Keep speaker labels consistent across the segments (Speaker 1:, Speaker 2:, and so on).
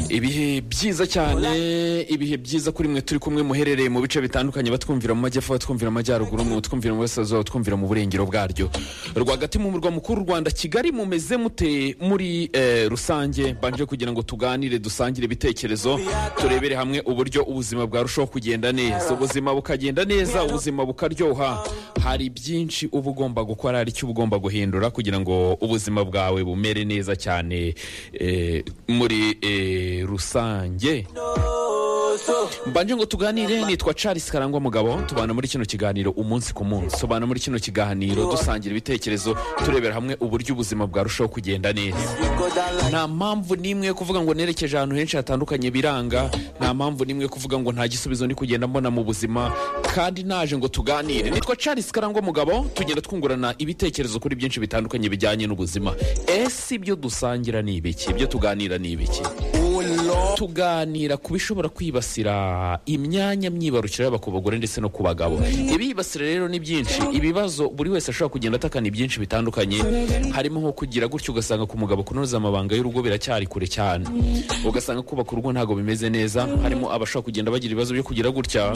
Speaker 1: ibihe byiza cyane ibihe byiza kuri mwe turi kumwe muherereye mu bice bitandukanye batwumvira mu majyepfo batwumvira mu majyaruguru batwumvira mu burasirazuba batwumvira mu burengero bwaryo rwagati mu murwa mukuru w'u rwanda kigali mumeze mute muri eh, rusange mbanje kugira ngo tuganire dusangire ibitekerezo turebere hamwe uburyo ubuzima bwarushaho kugenda neza ubuzima bukagenda neza ubuzima bukaryoha hari byinshi uba ugomba gukora hari icyo uba ugomba guhindura kugira ngo ubuzima bwawe bumere neza cyane eh, muri eh, rusange mbanje ngo tuganire nitwa charles karangwa mugabo tubana muri kino kiganiro umunsi ku munsi tubana muri kino kiganiro dusangira ibitekerezo turebera hamwe uburyo ubuzima bwarushaho kugenda neza nta mpamvu n'imwe yo kuvuga ngo nerekeje ahantu henshi hatandukanye biranga nta mpamvu n'imwe yo kuvuga ngo nta gisubizo ndi kugenda mbona mu buzima kandi naje ngo tuganire nitwa charles karangwa mugabo tugenda twungurana ibitekerezo kuri byinshi bitandukanye bijyanye n'ubuzima ese ibyo dusangira ni ibiki ibyo tuganira ni ibiki tuganira ku bishobora kwibasira imyanya myibarukiro yaba ku bagore ndetse no ku bagabo ibibasira rero ni byinshi ibibazo buri wese ashobora kugenda atakana ibyinshi bitandukanye harimo nko kugira gutyo ugasanga ku mugabo kunoza amabanga y'urugo biracyari kure cyane ugasanga kubaka urugo ntabwo bimeze neza harimo abashobora kugenda bagira ibibazo byo kugira gutya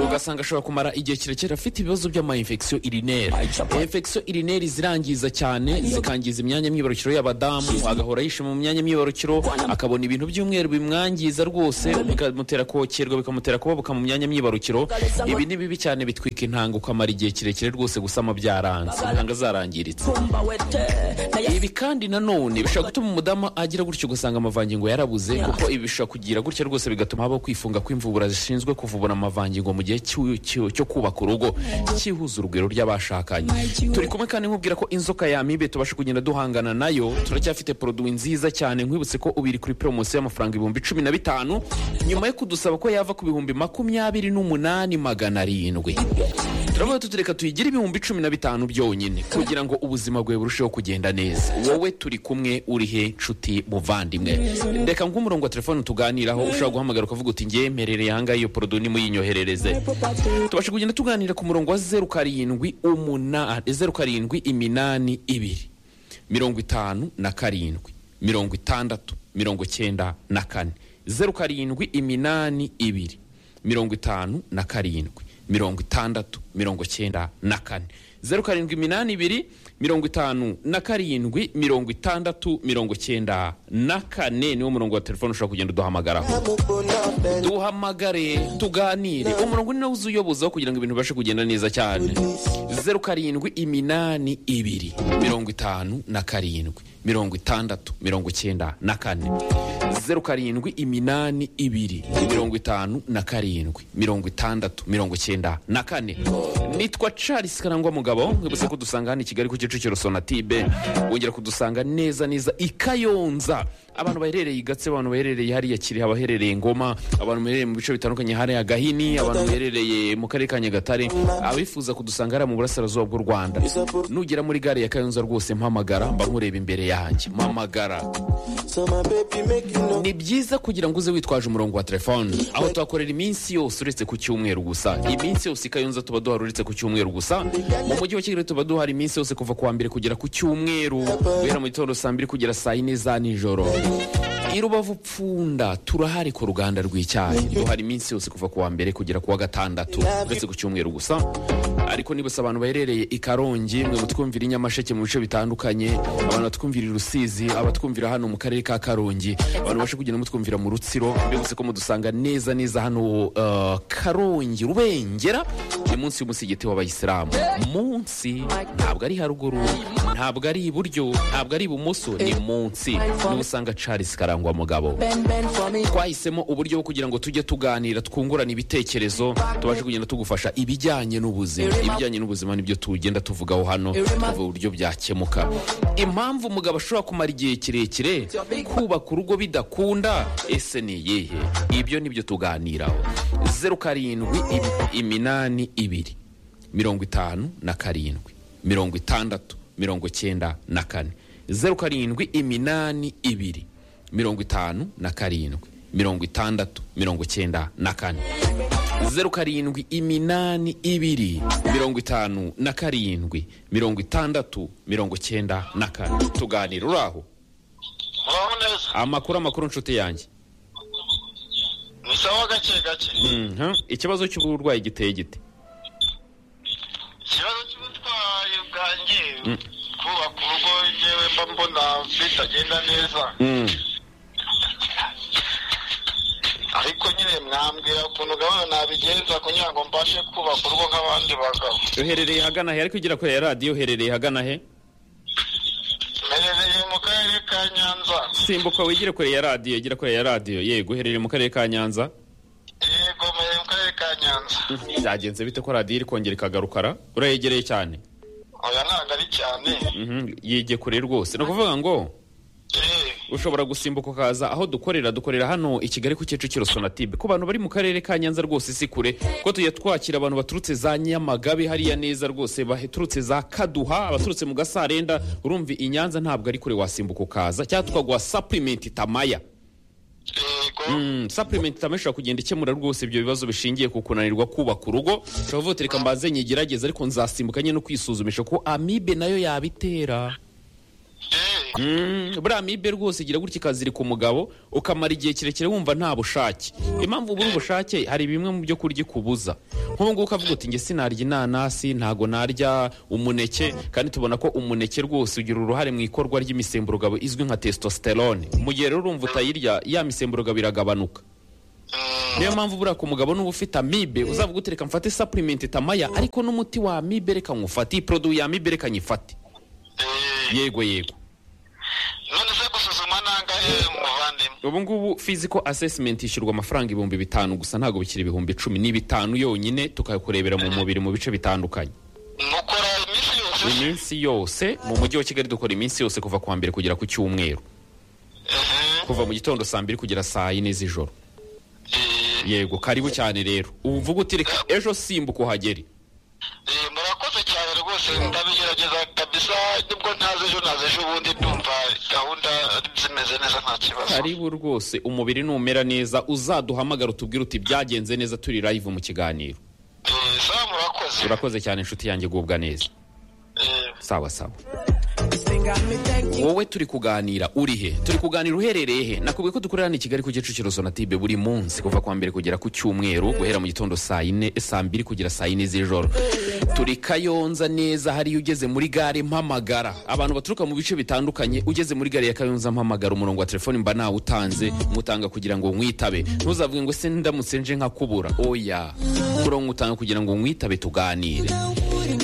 Speaker 1: ugasanga ashobora kumara igihe kirekire afite ibibazo by'amayinfekisiyo irineri infekisiyo irineri zirangiza cyane zikangiza imyanya myibarukiro y'abadamu agahora yishima mu myanya myibarukiro akabona ibintu by'umweru bimwangiza rwose bikamutera kokerwa bikamutera kubabuka mu myanya myibarukiro ibi ni bibi cyane bitwika intanga ukamara igihe kirekire rwose gusama byaranze intanga zarangiritse ibi kandi nanone bishobora gutuma umudamu agira gutyo ugasanga amavangingo yarabuze kuko ibi bishobora kugira gutya rwose bigatuma habaho kwifunga kw'imvubura zishinzwe kuvubura amavangingo mu gihe cy'u- cy'u- cyo kubaka urugo cyihuza urugwiro ry'abashakanye turi kumwe kandi nkubwira ko inzoka yamibe tubasha kugenda duhangana nayo turacyafite poroduwi nziza cyane nkwibutse ko ubu iri kuri poromosiyo y'amafaranga ibihumbi cumi na bitanu nyuma yo kudusaba ko yava ku bihumbi makumyabiri n'umunani magana arindwi turavuga tuti reka tuyigire ibihumbi cumi na bitanu byonyine kugira ngo ubuzima bwawe burusheho kugenda neza wowe turi kumwe uri he nshuti muvandimwe reka nguhe umurongo wa telefone tuganiraho ushobora guhamagara ukavuga uti ngewe mperereye ahangaha iyo poroduwi nimuyinyoherereze tubasha kugenda tuganira ku murongo wa zeru karindwi umunani zeru karindwi iminani ibiri mirongo itanu na karindwi mirongo itandatu mirongo cyenda na kane zeru karindwi iminani ibiri mirongo itanu na karindwi mirongo itandatu mirongo cyenda na kane zeru karindwi iminani ibiri mirongo itanu na karindwi mirongo itandatu mirongo cyenda na kane niwo murongo wa telefone ushobora kugenda uduhamagaraho duhamagare tuganire umurongo ni nawe uzuyobozaho kugira ngo ibintu bibashe kugenda neza cyane zeru karindwi iminani ibiri mirongo itanu na karindwi mirongo itandatu mirongo icyenda na kane zeru karindwi iminani ibiri mirongo itanu na karindwi mirongo itandatu mirongo icyenda na kane nitwa charles karangwa mugabo mwibutse ko dusanga hano i kigali ku kicukiro sonatibe wongera kudusanga neza neza i kayonza abantu baherereye i gatse abantu baherereye hariya kiriha abaherereye ngoma abantu baherereye mu bice bitandukanye hariya gahini abantu baherereye mu karere ka nyagatare abifuza kudusanga hariya mu burasirazuba bw'u rwanda nugera muri gare ya kayonza rwose mpamagara mba nkureba imbere yanjye mpamagara ni byiza kugira ngo uze witwaje umurongo wa telefone aho tuhakorera iminsi yose uretse ku cyumweru gusa iminsi yose i kayonza tuba duhari uretse ku cyumweru gusa mu mujyi wa kigali tuba duhari iminsi yose kuva ku wa mbere kugera ku cyumweru guhera mu gitondo saa mbiri kugera saa yine za nijoro i rubavu pfunda turahari ku ruganda rw'icyayi duhari iminsi yose kuva ku wa mbere kugera ku wa gatandatu uretse ku cyumweru gusa ariko nibutse abantu baherereye i karongi mwe mutwumvira i nyamasheke mu bice bitandukanye abantu batwumvira i rusizi abatwumvira hano mu karere ka karongi abantu bashe kugenda mutwumvira mu rutsiro mbibutse ko mudusanga neza neza hano eh, karongi rubengera ni munsi y'umusigiti w'abayisilamu munsi ntabwo ari haruguru ntabwo ari iburyo ntabwo ari ibumoso ni munsi niho usanga charles karangwa mugabo twahisemo uburyo bwo kugira ngo tujye tuganira twungurana ibitekerezo tubashe kugenda tugufasha ibijyanye n'ubuzima ibijyanye n'ubuzima nibyo tugenda tuvugaho hano tuvuga uburyo byakemuka impamvu umugabo ashobora kumara igihe kirekire kubaka urugo bidakunda ese ni iyihe ibyo nibyo tuganiraho zeru karindwi im- iminani ibiri mirongo itanu na karindwi mirongo itandatu mirongo cyenda na kane zeru karindwi iminani ibiri mirongo itanu na karindwi mirongo itandatu mirongo cyenda na kane zeru karindwi iminani ibiri mirongo itanu na karindwi mirongo itandatu mirongo cyenda na kane tuganira uri aho
Speaker 2: Halo,
Speaker 1: amakuru amakuru nshuti yanjye
Speaker 2: ni sawa gake gake
Speaker 1: Mhm. ikibazo cy'uburwayi giteye gite
Speaker 2: ikibazo cy'ubutwayi bwanjye kubaka urugo yewe mba mbona bitagenda neza ariko nyine mwambwira ukuntu gahunda nabigenza kugira ngo mbashe kubaka urugo nk'abandi bagabo
Speaker 1: uherereye hagana he ariko ugera kure ya radiyo uherereye hagana he
Speaker 2: mperereye mu karere ka nyanza
Speaker 1: simbuka wigire kure ya radiyo gira kure ya radiyo yego uherereye mu karere ka nyanza
Speaker 2: yego mperereye mu karere ka nyanza
Speaker 1: byagenze bite ko radiyo iri kongera ikagarukara urayegereye cyane
Speaker 2: oya ntabwo ari cyane
Speaker 1: Mhm, yigiye kure rwose ni ukuvuga ngo
Speaker 2: Eh,
Speaker 1: ushobora gusimbuka ukaza aho dukorera dukorera hano i kigali ku kicukiro sonatube ku bantu bari mu karere ka nyanza rwose si kure ko tujya twakira abantu baturutse za nyamagabe hariya neza rwose baturutse za kaduha abaturutse mu gasarenda urumva i nyanza ntabwo ari kure wasimbuka ukaza cyangwa tukaguha sapurimenti tamaya
Speaker 2: yego
Speaker 1: Mm, supplement itama ishobora kugenda ikemura rwose ibyo bibazo bishingiye ku kunanirwa kubaka urugo ushobora kuvuga uti reka mbanze nyigerageze ariko nzasimbuka nyine no kwisuzumisha ko amibe nayo yabitera
Speaker 2: Eh,
Speaker 1: Mm, buriya amibe rwose igira gutya ikazirika umugabo ukamara igihe kirekire wumva nta bushake impamvu ubura ubushake hari bimwe mu byo kurya ikubuza nk'ubu ngubu ukavuga uti njye sinarya inanasi ntago narya umuneke kandi tubona ko umuneke rwose ugira uruhare mu ikorwa ry'imisemburo izwi nka testosterone mu gihe rero urumva utayirya ya misemburo iragabanuka
Speaker 2: mm,
Speaker 1: niyo mpamvu buriya ku mugabo nuba ufite amibe uzavuga uti reka mfate supplement tamaya ariko n'umuti wa amibe reka nywufate iyi produit ya amibe reka nyifate
Speaker 2: eh,
Speaker 1: yego yego
Speaker 2: none se gusuzuma nangahe muvandimwe
Speaker 1: ubu ngubu physical assessment ishyurwa amafaranga ibihumbi bitanu gusa ntabwo bikiri ibihumbi icumi ni bitanu yonyine tukakurebera mu mubiri mu bice bitandukanye
Speaker 2: mukora iminsi yose
Speaker 1: iminsi yose mu mujyi wa kigali dukora iminsi yose kuva ku wa mbere kugera ku cyumweru
Speaker 2: Eh,
Speaker 1: kuva mu gitondo saa mbiri kugera saa yine z'ijoro
Speaker 2: eh,
Speaker 1: yego karibu cyane rero ubu uvuga uti reka ejo simbuka uhagere
Speaker 2: eh, murakoze cyane rwose ndabigerageza kabisa nibwo ntazi ejo nazi ejo ubundi ndumva gahunda zimeze neza nta kibazo
Speaker 1: karibu rwose umubiri numera neza uzaduhamagara utubwire uti byagenze neza turi live mu kiganiro
Speaker 2: Eh, sawa murakoze
Speaker 1: urakoze cyane inshuti yanjye gubwa neza
Speaker 2: Eh,
Speaker 1: sawa sawa wowe turi kuganira uri he turi kuganira uherereye he nakubwiye ko dukorera hano i kigali ku kicukiro sonatibe buri munsi kuva kwa mbere kugera ku cyumweru guhera mu gitondo saa yine saa mbiri kugera saa yine z'ijoro turi kayonza neza hariyo ugeze muri gare mpamagara abantu baturuka mu bice bitandukanye ugeze muri gare ya kayonza mpamagara umurongo wa telefoni mba nawutanze mutanga kugira ngo mwitabe ntuzavuge ngo se ndamutse nje nkakubura oya kurongo utanga kugira ngo mwitabe tuganire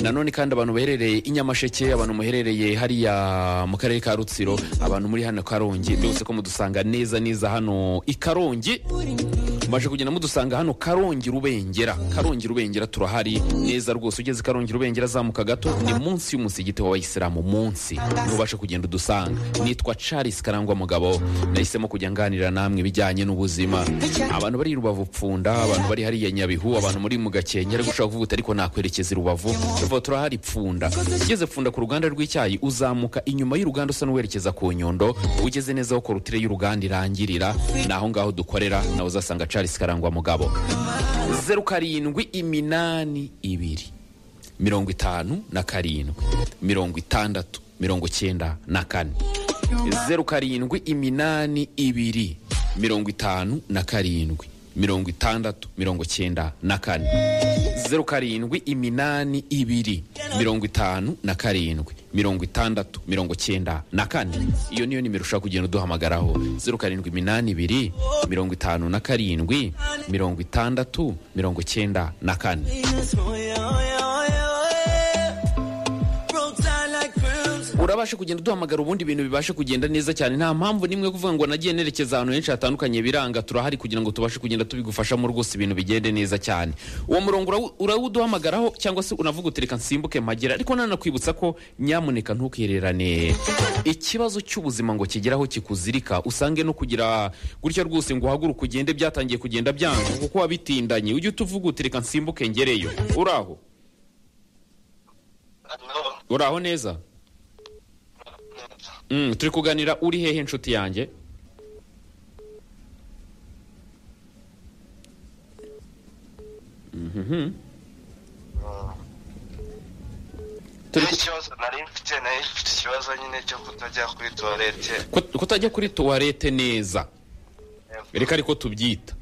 Speaker 1: nanone kandi abantu baherereye i nyamasheke abantu muherereye hariya mu karere ka rutsiro abantu muri hano karongi byose ko mudusanga neza neza hano i karongi maje kugenda mudusanga hano karongi rubengera karongi rubengera turahari neza rwose ugeze karongi rubengera azamuka gato ni munsi y'umusigiti w'abayisilamu munsi ntubashe kugenda udusanga nitwa charles karangwa mugabo nahisemo kujya nganira namwe ibijyanye n'ubuzima abantu bari i rubavu pfunda abantu bari hariya nyabihu abantu muri mu gakenke ariko ushobora kuvuga uti ariko nakwerekeza i rubavu tuvuga turahari pfunda ugeze pfunda ku ruganda rw'icyayi uzamuka inyuma y'uruganda usa n'uwerekeza ku nyundo ugeze neza aho korutire y'uruganda irangirira ni aho ngaho dukorera nawe uzasanga charles karangwa mugabo zeru karindwi iminani ibiri mirongo itanu na karindwi mirongo itandatu mirongo icyenda na kane zeru karindwi iminani ibiri mirongo itanu na karindwi mirongo itandatu mirongo icyenda na kane zeru karindwi iminani ibiri mirongo itanu na karindwi mirongo itandatu mirongo icyenda na kane iyo niyo nimero ushaka kugenda uduhamagaraho zeru karindwi iminani ibiri mirongo itanu na karindwi mirongo itandatu mirongo icyenda na kane urabasha kugenda duhamagara ubundi ibintu bibashe kugenda neza cyane nta mpamvu nimwe yo kuvuga ngo nagiye nerekeza ahantu henshi hatandukanye biranga turahari kugira ngo tubashe kugenda tubigufashamo rwose ibintu bigende neza cyane uwo murongo urawu- urawuduhamagaraho cyangwa se unavuga uti reka nsimbuke mpagera ariko nanakwibutsa ko nyamuneka ntukihererane ikibazo cy'ubuzima ngo kigeraho kikuzirika usange no kugira gutya rwose ngo uhaguruke ugende byatangiye kugenda byanga kuko wabitindanye ujye utuvuga uti reka nsimbuke ngereyo uraho
Speaker 2: no.
Speaker 1: uraho neza Mm, turi kuganira uri hehe inshuti yanjye Mhm. turi
Speaker 3: Ni ikibazo nari mfite nari mfite ikibazo nyine cyo kutajya kuri tuwarete
Speaker 1: ku- kutajya kuri tuwarete neza reka ariko tubyita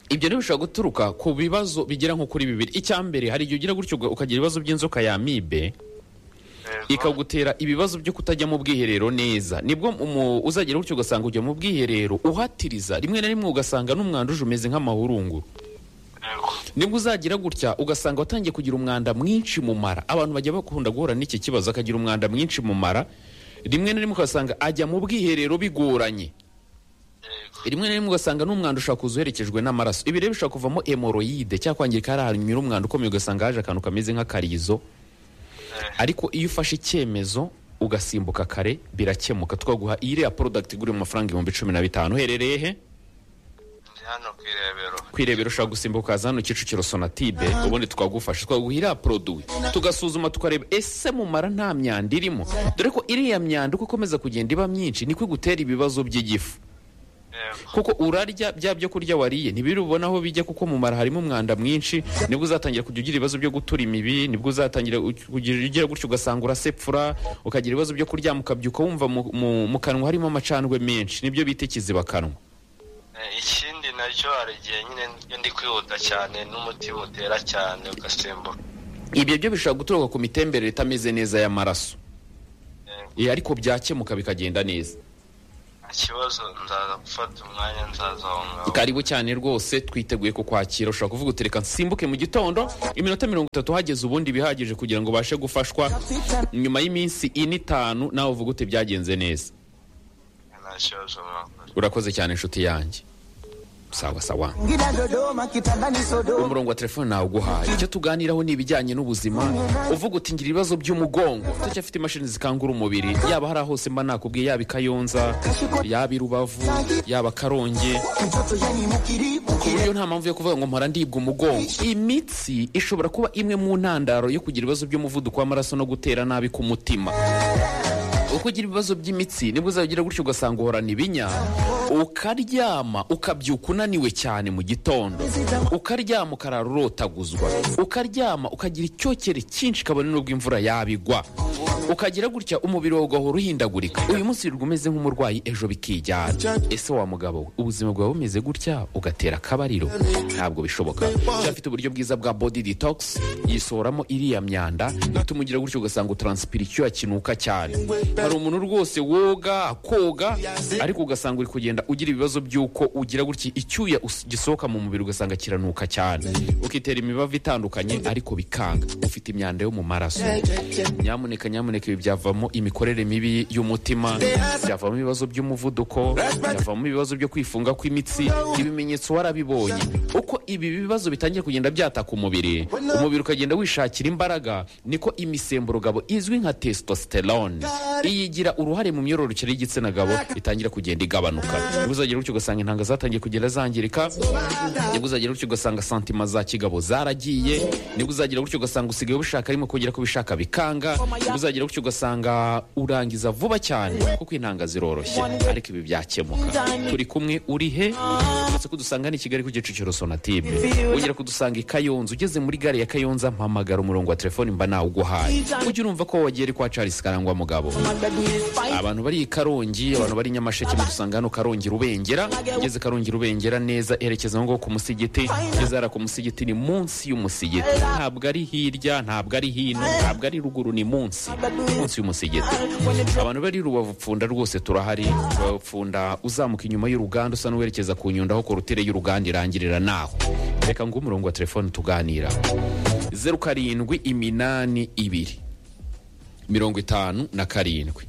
Speaker 1: ibyo ntibishobora guturuka ku bibazo bigera nko kuri bibiri icya mbere hari igihe ugira gutyo uga- ukagira ibibazo by'inzoka ya amibe ikagutera ibibazo byo kutajya mu bwiherero neza nibwo umu- uzagera gutyo ugasanga ujya mu bwiherero uhatiriza rimwe na rimwe ugasanga n'umwanda uje umeze nk'amahurunguru nibwo uzagira gutya ugasanga watangiye kugira umwanda mwinshi mu mara abantu bajya bakunda guhura n'iki kibazo akagira umwanda mwinshi mu mara rimwe na rimwe ugasanga ajya mu bwiherero bigoranye rimwe na rimwe ugasanga n'umwanda ushobora kuza uherekejwe n'amaraso ibi rero bishobora kuvamo hemoroyide cyangwa kwangirika hari ahantu nyura umwanda ukomeye ugasanga haje akantu kameze nk'akarizo ariko iyo ufashe icyemezo ugasimbuka kare birakemuka twaguha iyi iriya porodagiti igura mu mafaranga ibihumbi cumi na bitanu uherereye he
Speaker 3: ndi hano ku irebero
Speaker 1: kwirebera ushobora gusimbuka ukaza hano kicukiro sonatide ubundi twagufasha twaguha iriya poroduwi tugasuzuma tukareba ese mumara nta myanda irimo dore ko iriya myanda uko ikomeza kugenda iba myinshi niko igutera ibibazo by'igifu
Speaker 3: yego
Speaker 1: kuko urarya bya byo kurya wariye ntibiri ubona aho bijya kuko mumara harimo umwanda mwinshi nibwo uzatangira kujya ugira ibibazo byo gutura imibi nibwo uzatangira u- kugira ugira gutyo ugasanga urasepfura ukagira ibibazo byo kuryama ukabyuka wumva mu- mu- mu kanwa harimo amacandwe menshi nibyo bita ikizibakanwa
Speaker 3: Eh, ikindi nacyo hari igihe nyine iyo ndi kwihuta cyane n'umutima utera cyane ugasimbuka
Speaker 1: ibyo byo bishobora guturuka ku mitemberere itameze neza y'amaraso
Speaker 3: Yego.
Speaker 1: Eh, ariko byakemuka bikagenda neza
Speaker 3: nta kibazo nzaza gufata umwanya nzaza aho ngaho
Speaker 1: karibu cyane rwose twiteguye kukwakira ushobora kuvuga uti reka nsimbuke mu gitondo iminota mirongo itatu hageze ubundi bihagije kugira ngo ubashe gufashwa nyuma y'iminsi ine itanu nawe uvuga uti byagenze neza
Speaker 3: nta kibazo mwakoze
Speaker 1: urakoze cyane inshuti yanjye sawa sawa
Speaker 4: Ngina Dodoma kitandani Sodoma
Speaker 1: umurongo wa telefone nawe uguhaye icyo tuganiraho ni ibijyanye n'ubuzima uvuga uti ngira ibibazo by'umugongo turacyafite imashini zikangura umubiri yaba hari aho hose mba nakubwiye yaba i kayonza yaba i rubavu yaba karongi
Speaker 4: mtoto yani mukiribu
Speaker 1: ku buryo nta mpamvu yo kuvuga ngo mpora ndibwa umugongo imitsi ishobora kuba imwe mu ntandaro yo kugira ibibazo by'umuvuduko w'amaraso no gutera nabi ku mutima uko ugira ibibazo by'imitsi nibwo uzagira gutyo ugasanga uhorana ibinya ukaryama ukabyuka unaniwe cyane mu gitondo ukaryama ukarara urotaguzwa ukaryama ukagira icyokere cyinshi kabone n'ubwo imvura yabigwa ukagira gutya umubiri wawe ugahora uhindagurika uyu munsi wirirwa umeze nk'umurwayi ejo bikijyana ese wa mugabo we ubuzima bwawe bumeze gutya ugatera akabariro ntabwo bishoboka cyafite uburyo bwiza bwa body detox yisohoramo iriya myanda ituma ugira gutyo ugasanga utransipira icyuya kinuka cyane hari umuntu rwose woga koga ariko ugasanga uri kugenda ugira ibibazo by'uko ugira gutya icyuya us- gisohoka mu mubiri ugasanga kiranuka cyane ukitera imibavu itandukanye ariko bikanga ufite imyanda yo mu maraso nyamuneka nyamuneka ibi byavamo imikorere mibi y'umutima byavamo ibibazo by'umuvuduko byavamo ibibazo byo kwifunga kw'imitsi ibimenyetso warabibonye uko ibi bibazo bitangiye kugenda byataka umubiri umubiri ukagenda wishakira imbaraga niko imisemburo gabo izwi nka testosterone iyigira uruhare mu myororokere y'igitsina gabo itangira kugenda igabanuka nibwo uzagira gutyo ugasanga intanga zatangiye kugenda zangirika nibwo uzagira gutyo ugasanga santima za kigabo zaragiye nibwo uzagira gutyo ugasanga usigaye ubishaka arimo kugera ko ubishaka bikanga nibwo uzagira gutyo ugasanga urangiza vuba cyane kuko intanga ziroroshye ariko ibi byakemuka turi kumwe uri he uretse ko dusanga ni i kigali ku gicukiro sonatime wongera kudusanga i kayonza ugeze muri gare ya kayonza mpamagara umurongo wa telefoni mba nawe uguhaye ujye urumva ko wagiye ari kwa charles karangwa mugabo abantu bari i karongi abantu bari i nyamasheke mudusanga hano karongi rubengera ugeze karongi rubengera neza erekeza ngo ku musigiti ugeze hariya ku musigiti ni munsi y'umusigiti ntabwo ari hirya ntabwo ari hino ntabwo ari ruguru ni munsi munsi y'umusigiti abantu bari i rubavu pfunda rwose turahari rubavu pfunda uzamuka inyuma y'uruganda usa n'uwerekeza ku nyundo aho korutire y'uruganda irangirira naho reka ngo umurongo wa telefone tuganira zeru karindwi iminani ibiri mirongo itanu na karindwi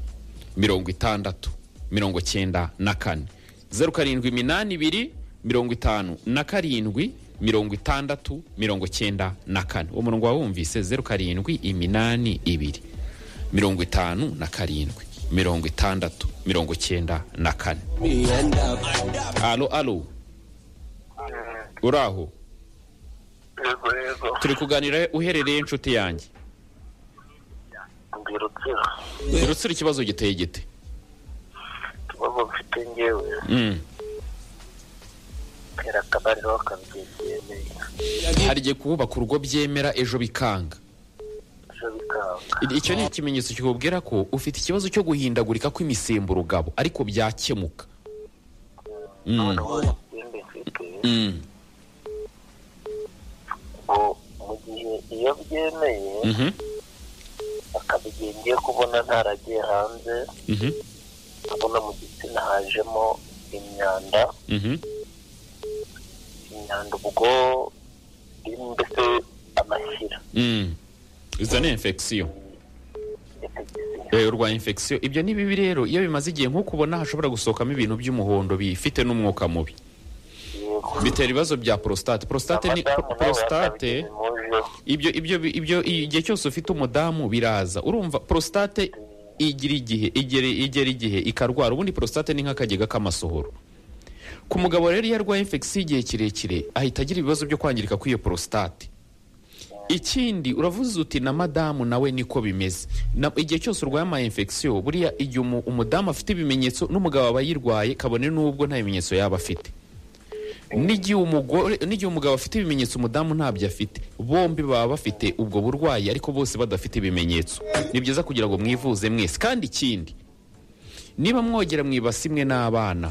Speaker 1: mirongo itandatu mirongo cyenda na kane zeru karindwi iminani ibiri mirongo itanu na karindwi mirongo itandatu mirongo cyenda na kane uwo murongo wawumvise zeru karindwi iminani ibiri mirongo itanu na karindwi mirongo itandatu mirongo cyenda na kane alo alo uraho
Speaker 2: yego yego
Speaker 1: turi kuganira uherereye inshuti yanjye
Speaker 2: ndi rutsiro
Speaker 1: rutsira ikibazo giteye gite
Speaker 2: ikibazo mfite ngewe
Speaker 1: Mm.
Speaker 2: tera akabariro kabyegeye neza
Speaker 1: hari igihe kubaka urugo byemera ejo bikanga
Speaker 2: ejo bikaba
Speaker 1: icyo ni ikimenyetso kikubwira ko ufite ikibazo cyo guhindagurika kw'imisemburo gabo ariko byakemuka
Speaker 5: none ubu ikindi mfite
Speaker 1: Mm.
Speaker 5: ngo mu gihe iyo byemeye
Speaker 1: Mhm.
Speaker 5: akabigira ngiye kubona ntaragiye hanze
Speaker 1: Mhm.
Speaker 5: ndabona mu gitsina hajemo imyanda
Speaker 1: Mhm.
Speaker 5: imyanda ubwo mbese amashyira
Speaker 1: Mm. izo ni infection Eh, urwaye infection ibyo ni bibi rero iyo bimaze igihe nk'uko ubona hashobora gusohokamo ibintu by'umuhondo bifite n'umwuka mubi
Speaker 5: yego
Speaker 1: bitera ibibazo bya prostate prostate ni
Speaker 5: Abadamu
Speaker 1: pro-
Speaker 5: nabo
Speaker 1: prostate
Speaker 5: bakabigira impuzu.
Speaker 1: ibyo ibyo ibyo igihe cyose ufite umudamu biraza urumva prostate igira igihe igera igera igihe ikarwara ubundi prostate ni nk'akagega k'amasohoro ku mugabo rero iyo arwaye infection igihe kirekire ahita agira ibibazo byo kwangirika kw'iyo prostate ikindi uravuze uti na madamu nawe niko bimeze Na- igihe cyose urwaye ama infection buriya igihe umu- umudamu afite ibimenyetso n'umugabo aba yirwaye kabone n'ubwo nta bimenyetso yaba afite n'igihe umugore n'igihe umugabo afite ibimenyetso umudamu ntabyo afite bombi baba bafite ubwo burwayi ariko bose badafite ibimenyetso ni byiza kugira ngo mwivuze mwese kandi ikindi niba mwogera mu ibasi imwe n'abana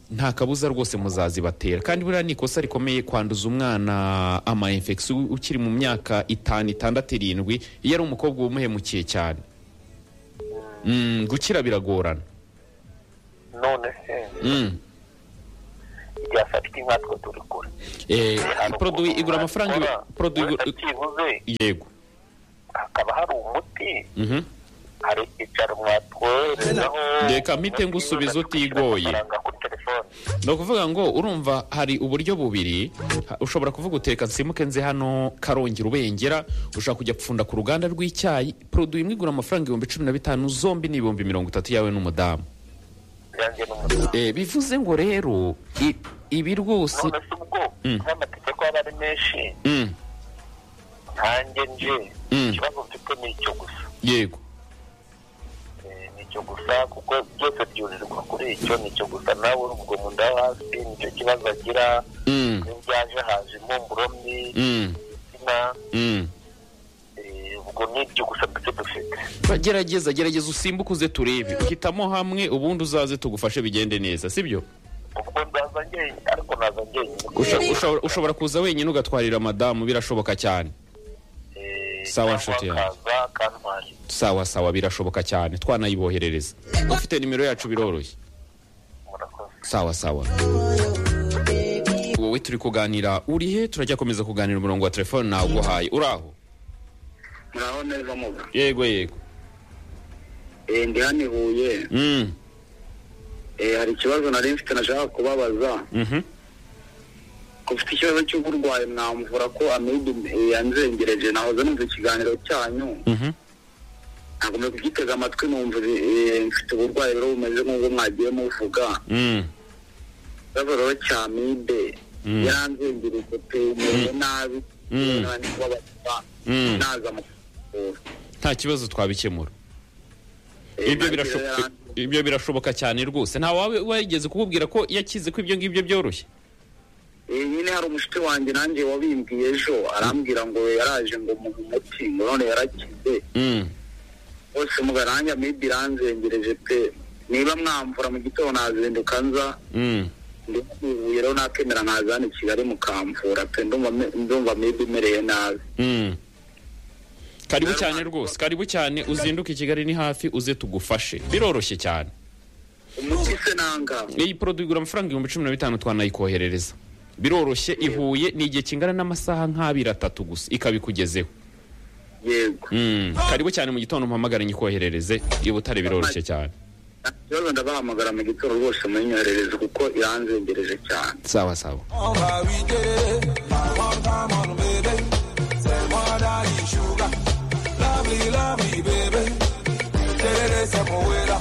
Speaker 1: nta kabuza rwose muzazibatera kandi buriya ni ikosa rikomeye kwanduza umwana ama infection ukiri mu myaka itanu itandatu irindwi iyo ari umukobwa wumuhemukiye cyane Mm, gukira biragorana
Speaker 5: none se
Speaker 1: Mm.
Speaker 5: ryafatika nkatwe turi kure
Speaker 1: Eh,
Speaker 5: Hari
Speaker 1: produit
Speaker 5: ukuntu
Speaker 1: igura amafaranga ibi-
Speaker 5: wakora,
Speaker 1: produit igura-
Speaker 5: wenda byibuze
Speaker 1: yego
Speaker 5: hakaba hari umuti
Speaker 1: Mhm.
Speaker 5: hari icyaro mwatwoherezaho
Speaker 1: Reka mpite ngusubiza utigoye.
Speaker 5: amafaranga kuri telefone
Speaker 1: ni ukuvuga ngo urumva hari uburyo bubiri ha- ushobora kuvuga uteka nsimuke nze hano karongera ubengera ushobora kujya gupfunda ku ruganda rw'icyayi produit imwe igura amafaranga ibihumbi cumi na bitanu zombi ni ibihumbi mirongo itatu yawe n'umudamu
Speaker 5: yanjye n'umudamu
Speaker 1: Eh, bivuze ngo rero i- ibi rwose
Speaker 5: none se ubwo
Speaker 1: Mm.
Speaker 5: nk'amategeko aba ari menshi
Speaker 1: Mm,
Speaker 5: nkanjye nje
Speaker 1: Mm.
Speaker 5: ikibazo mfite ni icyo gusa
Speaker 1: yego
Speaker 5: Eh, ni icyo gusa kuko byose byurirwa kuri icyo ni icyo gusa nawe ubwo mu nda yo hasi nicyo kibazo agira
Speaker 1: Mm,
Speaker 5: n'ibyaje haje impumuro mbi
Speaker 1: mm,
Speaker 5: umutima
Speaker 1: mm.
Speaker 5: eh, ubwo ni ibyo gusa ndetse dufite
Speaker 1: Ba- gerageza gerageza usimbuke uze turebe hitamo hamwe ubundi uzaze tugufashe bigende neza sibyo
Speaker 5: ubwo nzaza njyenyine ariko naza njyenyine
Speaker 1: Usha- ushobora- ushobora kuza wenyine ugatwarira madamu birashoboka cyane
Speaker 5: Eh,
Speaker 1: Sawa,
Speaker 5: cyangwa
Speaker 1: nshuti yanjye.
Speaker 5: akaza akantwara
Speaker 1: sawa sawa birashoboka cyane twanayiboherereza ufite nimero yacu biroroshye
Speaker 5: murakoze
Speaker 1: sawa sawa wowe turi kuganira uri he turajya komeza kuganira umurongo wa telefone naguhaye uri aho
Speaker 6: naho neza muga
Speaker 1: yego yego
Speaker 6: Eh, ndi hano i huye
Speaker 1: Mm,
Speaker 6: Eh, hari ikibazo nari mfite nashaka kubabaza
Speaker 1: mhm.
Speaker 6: ko ufite ikibazo cy'uburwayi mwamvura ko amibe eh, yanzengereje nahoze numva ikiganiro cyanyu
Speaker 1: Mhm.
Speaker 6: nagomba kugitega amatwi numva eh, mfite uburwayi rero bumeze nk'ubwo mwagiye muvuga
Speaker 1: Mm,
Speaker 6: ikibazo rero cya amibe
Speaker 1: Mm.
Speaker 6: yaranzengereje pe merewe nabi
Speaker 1: Mm.
Speaker 6: nani kubabaza
Speaker 1: Mm.
Speaker 6: naza mu kuvura
Speaker 1: nta kibazo twabikemura
Speaker 6: Eh,
Speaker 1: ibyo
Speaker 6: nanjye
Speaker 1: birasho-
Speaker 6: rero yaranze-
Speaker 1: ibyo birashoboka cyane rwose nta wawe wigeze kukubwira ko yakize ko ibyo ngibyo byoroshye
Speaker 6: Eh, nyine hari umushuti wanjye nanjye wabimbwiye ejo arambwira ngo yaraje ngo muhe umuti ngo none yarakize
Speaker 1: Mm,
Speaker 6: bose mugarange amibi iranzengereje pe niba mwamvura mu gitondo nazinduka nza
Speaker 1: mm.
Speaker 6: ndi ibuye rero nakemera nkaza hano i kigali mukamvura pe ndumva me- ndumva amibi imereye nabi
Speaker 1: Mm. karibu cyane rwose karibu cyane uzinduke i kigali ni hafi uze tugufashe biroroshye cyane
Speaker 6: umuti se nanga
Speaker 1: iyi poroduwi igura amafaranga ibihumbi cumi na bitanu twanayikoherereza biroroshye ihuye ni igihe kingana n'amasaha nk'abiri atatu gusa ikabikugezeho
Speaker 6: yego
Speaker 1: Mm, karibu cyane mu gitondo mpamagare nyikoherereze i butare biroroshye cyane
Speaker 6: nta kibazo ndabahamagara mu gitondo rwose munyoherereze kuko iranzengereje cyane
Speaker 1: sawa sawa
Speaker 4: On va we get it. My one time on baby. Say what I need sugar. Lovely, lovely baby. Tell it is a poeta.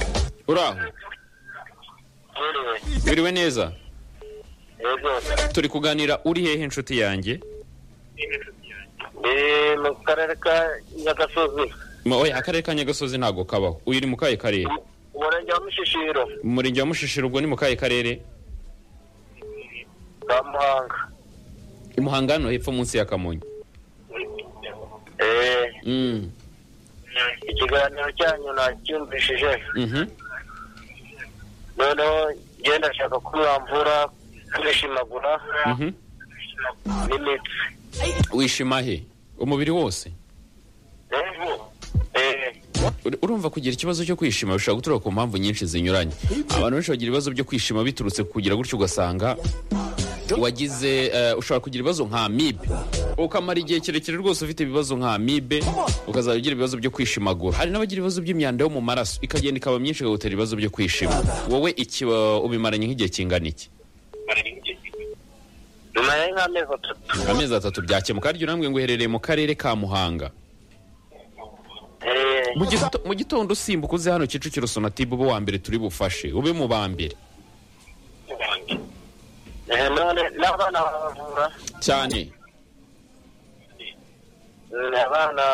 Speaker 1: uri aho
Speaker 5: yewe
Speaker 1: wiriwe neza
Speaker 5: yego
Speaker 1: turi kuganira uri hehe inshuti yanjye
Speaker 5: ni mu karere ka nyagasozi
Speaker 1: Ma- oya akarere ka nyagasozi ntabwo kabaho uyu ni mu kahe karere
Speaker 5: umurenge wa mushishiro
Speaker 1: mu murenge wa mushishiro ubwo ni mu kahe karere
Speaker 5: ka muhanga
Speaker 1: i muhanga hano hepfo munsi ya kamonyi
Speaker 5: eh
Speaker 1: Mm.
Speaker 5: ikiganiro cyanyu nacyumvishije
Speaker 1: Mhm.
Speaker 5: noneho ngenda ndashaka ko mwamvura kwishimagura
Speaker 1: Mhm.
Speaker 5: n'imitsi
Speaker 1: wishima he umubiri wose
Speaker 5: Eh,
Speaker 1: Ur- urumva kugira ikibazo cyo kwishima bishobora guturuka ku mpamvu nyinshi zinyuranye abantu benshi bagira ibibazo byo kwishima biturutse ku kugira gutyo ugasanga wagize eh, ushobora kugira ibibazo nka amibe ukamara igihe kirekire rwose ufite ibibazo nka amibe ukazajya ugira ibibazo byo kwishimagura hari n'abagira ibibazo by'imyanda yo mu maraso ikagenda ikaba myinshi ikagutera ibibazo byo kwishima wowe iki wa- ubimaranye nk'igihe kingana iki
Speaker 5: nyuma ya nk'amezi atatu
Speaker 1: amezi atatu byakemuka harya urambwira ngo uherereye mu karere ka muhanga
Speaker 5: Eh,
Speaker 1: mu gito- mu gitondo usimbuka uze hano kicukiro sonatibe ube uwa mbere turi bufashe ube mu ba mbere
Speaker 5: eh, none n'abana baravura
Speaker 1: cyane
Speaker 5: Mm, abana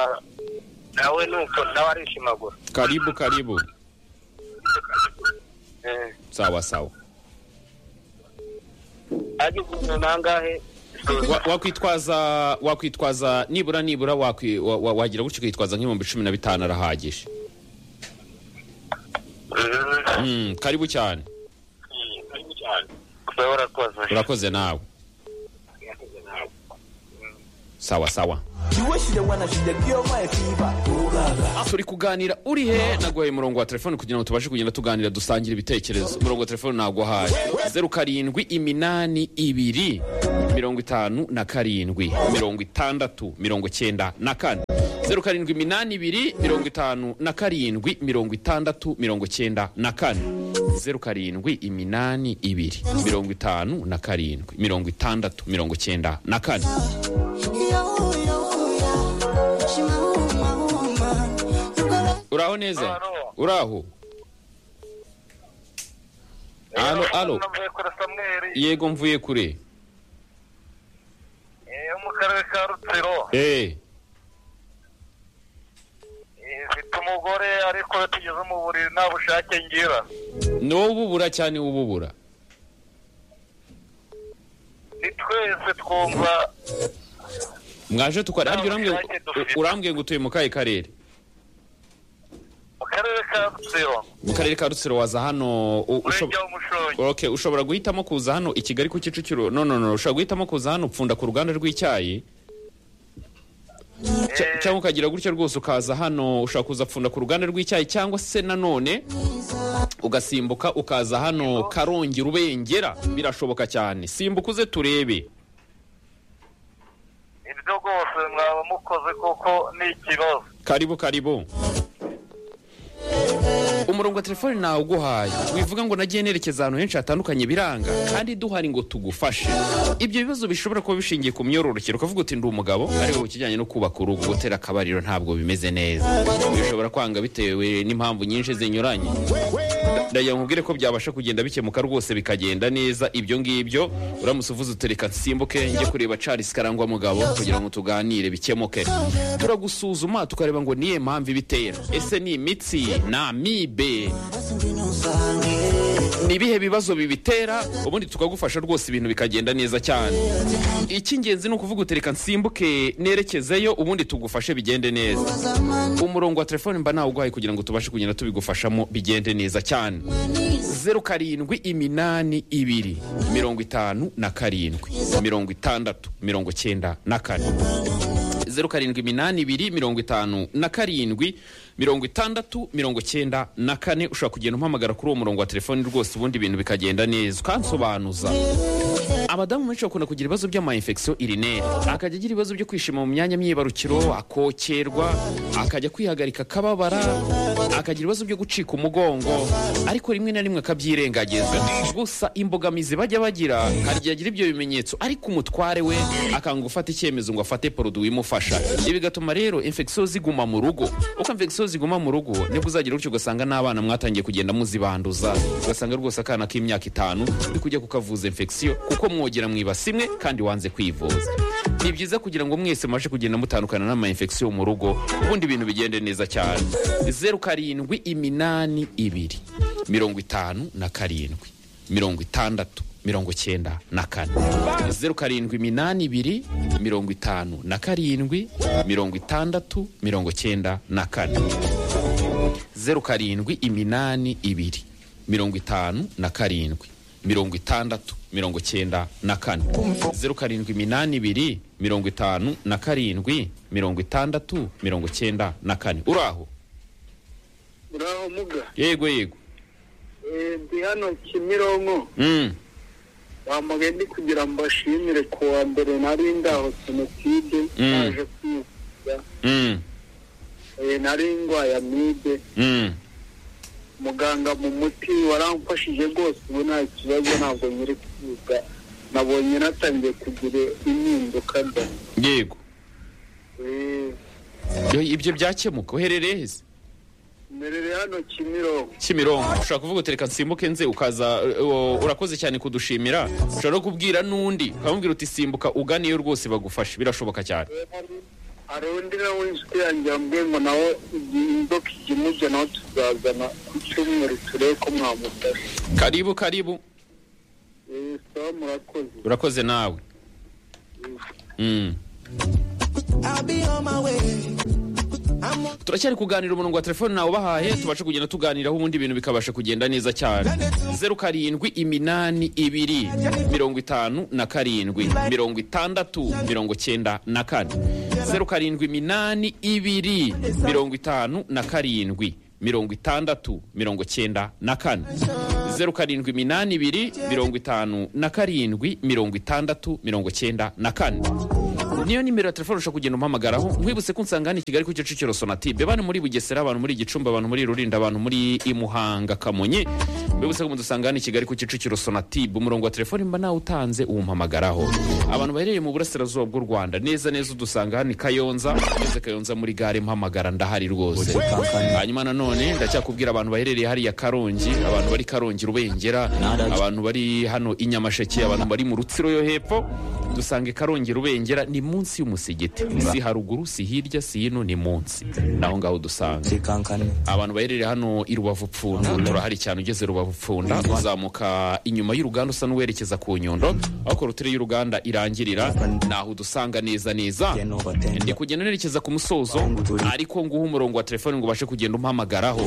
Speaker 5: nawe nuko nawe arishimagura
Speaker 1: Karibu, karibu.
Speaker 5: Eh,
Speaker 1: Sawa sawa.
Speaker 5: agize umuntu nangahe
Speaker 1: Wa- Wakwitwaza wakwitwaza nibura nibura wakwi- wa- wa- wagira gutyo ukitwaza nk'ibihumbi cumi na bitanu arahagije. Mm, karibu cyane.
Speaker 5: kuba warakoze
Speaker 1: Urakoze nawe. Sawa sawa. Turi kuganira uri he naguhaye umurongo wa telefone kugira ngo tubashe kugenda tuganira dusangira ibitekerezo. Umurongo wa telefone naguhaye. Zeru karindwi iminani ibiri mirongo itanu na karindwi mirongo itandatu mirongo cyenda na kane. Zeru karindwi iminani ibiri mirongo itanu na karindwi mirongo itandatu mirongo cyenda na kane. Zeru karindwi iminani ibiri mirongo itanu na karindwi mirongo itandatu mirongo cyenda na kane. Uraho neza?
Speaker 5: Alo.
Speaker 1: Uraho? Alo, alo.
Speaker 5: navuye kuri samweri
Speaker 1: Yego mvuye kure.
Speaker 5: eh, yo mu karere ka rutsiro
Speaker 1: Eh,
Speaker 5: Eh, mfite umugore ariko iyo tugeze mu buriri nta bushake ngira
Speaker 1: n'ububura cyane ububura.
Speaker 5: ni twese twumva
Speaker 1: Mwaje tukora harya urambwiye ngo-
Speaker 5: Nta bushake
Speaker 1: urambwiye ngo utuye mu kahe karere?
Speaker 5: mu karere ka rutsiro
Speaker 1: Mu karere ka Rutsiro waza hano u- ushob-
Speaker 5: umurenge w'umushongi
Speaker 1: Okay, ushobora guhitamo kuza hano i Kigali ku Kicukiro. No no no, ushobora guhitamo kuza hano upfunda ku ruganda rw'icyayi. Cya-
Speaker 5: Eh.
Speaker 1: cyangwa ukagira gutyo rwose ukaza hano ushobora kuza pfunda ku ruganda rw'icyayi cyangwa se nanone ugasimbuka ukaza hano karongi rubengera birashoboka cyane simbuka uze turebe
Speaker 5: ibyo rwose mwaba mukoze kuko ni ikibazo
Speaker 1: karibu karibu umurongo wa telefone nawe uguhaye wivuga ngo nagiye nerekeza ahantu henshi hatandukanye biranga kandi duhari ngo tugufashe ibyo bibazo bishobora kuba bishingiye ku myororokere ukavuga uti ndi umugabo ariko ku kijyanye no kubaka urugo gutera akabariro ntabwo bimeze neza bishobora kwanga bitewe n'impamvu nyinshi zinyuranye ndagira nkubwire ko byabasha kugenda bikemuka rwose bikagenda neza ibyo ngibyo uramutse uvuze utereka nsimbuke njye kureba Charles Karangwa mugabo kugira ngo tuganire bikemuke turagusuzuma tukareba ngo niye mpamvu ibitera ese ni imitsi ni amibe ni ibihe bibazo bibitera ubundi tukagufasha rwose ibintu bikagenda neza cyane icy'ingenzi ni ukuvuga utereka nsimbuke nerekezeyo ubundi tugufashe bigende neza umurongo wa telefone mba nawuguhaye kugira ngo tubashe kugenda tubigufashamo bigende neza cyane zeru karindwi iminani ibiri mirongo itanu na karindwi mirongo itandatu mirongo cyenda na kane zeru karindwi iminani ibiri mirongo itanu na karindwi mirongo itandatu mirongo cyenda na kane ushobora kugenda umpamagara kuri uwo murongo wa telefoni rwose ubundi ibintu bikagenda neza ukansobanuza abadamu benshi bakunda kugira ibibazo by'amayinfekisiyo irineri akajya agira ibibazo byo kwishima mu myanya myibarukiro akokerwa akajya kwihagarika akababara akagira ibibazo byo gucika umugongo ariko rimwe na rimwe akabyirengagiza gusa imbogamizi bajya bagira hari igihe agira ibyo bimenyetso ariko umutware we akanga gufata icyemezo ngo afate poroduwi imufasha ibi bigatuma rero infection ziguma mu rugo uko infection ziguma mu rugo nibwo uzagira gutyo ugasanga n'abana mwatangiye kugenda muzibanduza ugasanga rwose akana k'imyaka itanu uri kujya kukavuza infection kuko mwogera mwibasi imwe kandi wanze kwivuza ni byiza kugira ngo mwese mubashe kugenda mutandukana n'ama infection mu rugo ubundi ibintu bigende neza cyane zeru karindwi iminani ibiri mirongo itanu na karindwi mirongo itandatu mirongo cyenda na kane zeru karindwi iminani ibiri mirongo itanu na karindwi mirongo itandatu mirongo cyenda na kane zeru karindwi iminani ibiri mirongo itanu na karindwi mirongo itandatu mirongo cyenda na kane zeru karindwi iminani ibiri mirongo itanu na karindwi mirongo itandatu mirongo cyenda na kane uraho
Speaker 6: uraho muga
Speaker 1: yego yego
Speaker 6: Eh, ndi hano kimironko
Speaker 1: mm.
Speaker 6: bamugaye ndi kugira ngo mbashimire ku wa mbere nari ndaho jenoside
Speaker 1: Mm.
Speaker 6: naje kwivuza
Speaker 1: Mm.
Speaker 6: Eh, nari indwara ya amibe
Speaker 1: Mm.
Speaker 6: muganga mu muti waramfashije rwose ubu nta kibazo ntabwo nyiri kwiga nabonye natangiye kugira impinduka da
Speaker 1: yego
Speaker 6: Eh,
Speaker 1: Yo, ibyo byakemuka uherereye heza
Speaker 6: mberere hano kimironko
Speaker 1: kimironko ushobora kuvuga uti reka nsimbuke nze ukaza uh, urakoze cyane kudushimira ushobora no kubwira n'undi ukamubwira uti simbuka uganiyo rwose bagufashe birashoboka cyane
Speaker 6: hari undi nawe inshuti yanjye yambwiye ngo nawe igihe inzoka ijya imujya nawe tuzazana ku cyumweru turebe ko mwamufasha
Speaker 1: karibu karibu
Speaker 6: Eh, sawa murakoze
Speaker 1: urakoze nawe Mm.
Speaker 7: I'll be on my way. I'm on
Speaker 1: turacyari kuganira umurongo wa telefone nawe ubahaye tubashe kugenda tuganiraho ubundi ibintu bikabasha kugenda neza cyane zeru karindwi iminani ibiri mirongo itanu na karindwi mirongo itandatu mirongo cyenda na kane zeru karindwi iminani ibiri mirongo itanu na karindwi mirongo itandatu mirongo cyenda na kane zeru karindwi iminani ibiri mirongo itanu na karindwi mirongo itandatu mirongo cyenda na kane niyo nimero ya telefone ushobora kugenda umpamagaraho mwibutse ko unsanga hano i kigali ku kicukiro sonatube abantu muri bugesera abantu muri gicumbi abantu muri rulindo abantu muri imuhanga kamonyi mwibutse ko mudusanga hano i kigali ku kicukiro sonatube umurongo wa telefone mba nawe utanze uwumpamagaraho abantu baherereye mu burasirazuba bw'u rwanda neza neza udusanga hano i kayonza ngeze kayonza muri gare mpamagara ndahari rwose hanyuma nanone ndacyakubwira abantu baherereye hariya karongi abantu bari karongi rubengera abantu bari hano i nyamasheke abantu bari mu rutsiro yo hepfo dusange karongi rubengera ni munsi y'umusigiti si haruguru si hirya si hino ni munsi naho ngaho dusanga
Speaker 7: kankane
Speaker 1: abantu baherereye hano i rubavu pfunda turahari cyane ugeze rubavu pfunda uzamuka inyuma y'uruganda usa n'uwerekeza ku nyundo aho korotire y'uruganda irangirira naho udusanga neza neza ndi kugenda nerekeza ku musozo ariko nguha umurongo wa telefone ngo ubashe kugenda umpamagaraho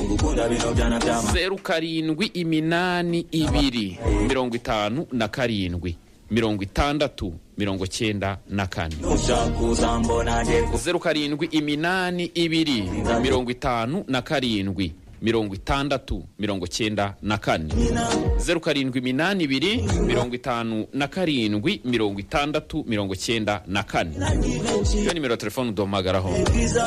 Speaker 1: zeru karindwi iminani ibiri mirongo itanu na karindwi mirongo itandatu mirongo cyenda na kane zeru karindwi iminani ibiri mirongo itanu na karindwi mirongo itandatu mirongo cyenda na kane zeru karindwi iminani ibiri mirongo itanu na karindwi mirongo itandatu mirongo cyenda na kane iyo nimero ya telefone uduhamagaraho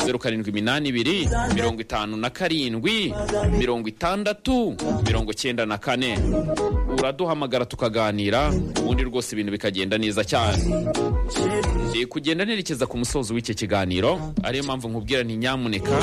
Speaker 1: zeru karindwi iminani ibiri mirongo itanu na karindwi mirongo itandatu mirongo cyenda na kane uraduhamagara tukaganira ubundi rwose ibintu bikagenda neza cyane Ndi kugenda nerekeza ku musozo w'icyo kiganiro ariyo mpamvu nkubwira nti nyamuneka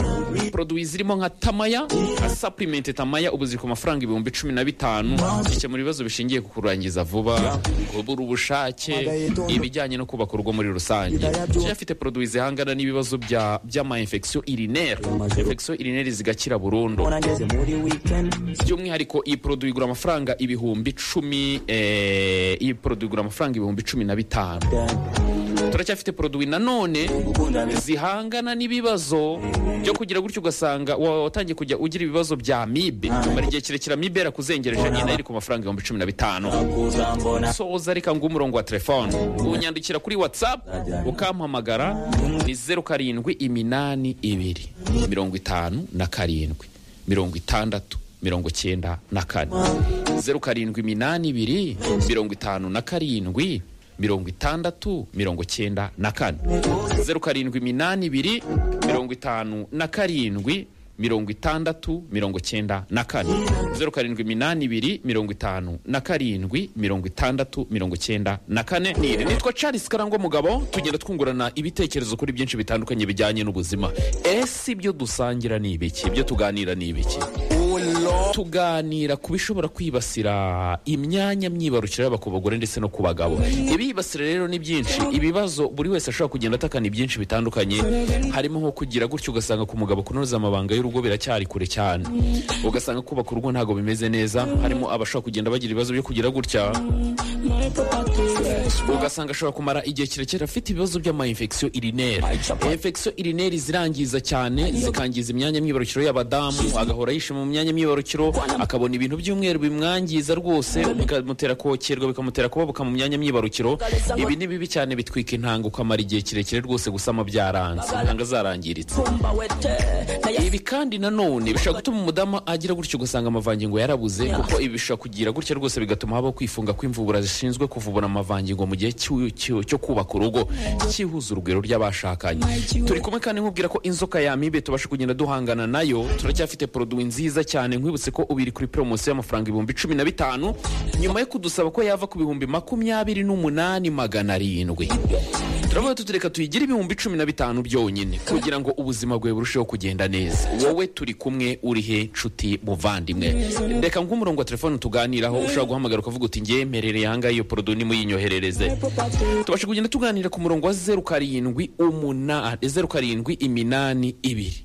Speaker 1: poroduwi zirimo nka tamaya nka sapurimenti tamaya ubu ziri ku mafaranga ibihumbi cumi na bitanu zikemura ibibazo bishingiye ku kurangiza vuba kubura ubushake ibijyanye no kubaka urugo muri rusange Shya afite poroduwi zihangana n'ibibazo bya by'amayinfekisiyo irineri infekisiyo irineri zigakira burundu
Speaker 7: nageze muri weekend
Speaker 1: by'umwihariko iyi poroduwi igura amafaranga ibihumbi cumi eh, iyi poroduwi igura amafaranga ibihumbi cumi na bitanu turacyafite poroduwi nanone zihangana n'ibibazo byo kugira gutyo ugasanga wa- watangiye kujya ugira ibibazo bya mibe mara igihe kirekire mibe yarakuzengereje nyine nayo iri ku mafaranga ibihumbi cumi na bitanu soza reka ngo umurongo wa telefone unyandikira kuri whatsapp ukampamagara ni zeru karindwi iminani ibiri mirongo itanu na karindwi mirongo itandatu mirongo cyenda na kane zeru karindwi iminani ibiri mirongo itanu na karindwi mirongo itandatu mirongo cyenda na kane zeru karindwi iminani ibiri mirongo itanu na karindwi mirongo itandatu mirongo cyenda na kane zeru karindwi iminani ibiri mirongo itanu na karindwi mirongo itandatu mirongo cyenda na kane nitwa charles karangwa mugabo tugenda twungurana ibitekerezo kuri byinshi bitandukanye bijyanye n'ubuzima ese ibyo dusangira ni ibiki ibyo tuganira ni ibiki
Speaker 7: oh
Speaker 1: tuganira ku bishobora kwibasira imyanya myibarukiro yaba ku bagore ndetse no ku bagabo ibibasira rero ni byinshi ibibazo buri wese ashobora kugenda atakana ibyinshi bitandukanye harimo nko kugira gutyo ugasanga ku mugabo kunoza amabanga y'urugo biracyari kure cyane ugasanga kubaka urugo ntabwo bimeze neza harimo abashobora kugenda bagira ibibazo byo kugira gutya ugasanga ashobora kumara igihe kirekire afite ibibazo by'amayinfekisiyo irineri infection irineri zirangiza cyane zikangiza imyanya myibarukiro y'abadamu agahora yishima mu myanya myibarukiro akabona ibintu by'umweru bimwangiza rwose bikamutera kokerwa bikamutera kubabuka mu myanya myibarukiro ibi ni bibi cyane bitwika intanga ukamara igihe kirekire rwose gusama byaranze intanga zarangiritse ibi kandi nanone bishobora gutuma umudamu agira gutyo ugasanga amavangingo yarabuze kuko ibi bishobora kugira gutya rwose bigatuma habaho kwifunga kw'imvubura zishinzwe kuvubura amavangingo mu gihe cy'u- cy'u- cyo kubaka urugo cyihuza urugwiro ry'abashakanye turi kumwe kandi nkubwira ko inzoka yamibe tubasha kugenda duhangana nayo turacyafite poroduwi nziza cyane nkwibutse ko ubiri kuri poromosiyo y'amafaranga ibihumbi cumi na bitanu nyuma yo kudusaba ko yava ku bihumbi makumyabiri n'umunani magana arindwi turavuga tutureka tuyigire ibihumbi cumi na bitanu byonyine kugira ngo ubuzima bwawe burusheho kugenda neza wowe turi kumwe uri he nshuti muvandimwe reka nk'umurongo wa telefone tuganiraho ushobora guhamagara ukavuga uti ngemerereye ahangaha iyo porodo nimuyinyoherereze tubasha kugenda tuganira ku murongo wa zeru karindwi umunani zeru karindwi iminani ibiri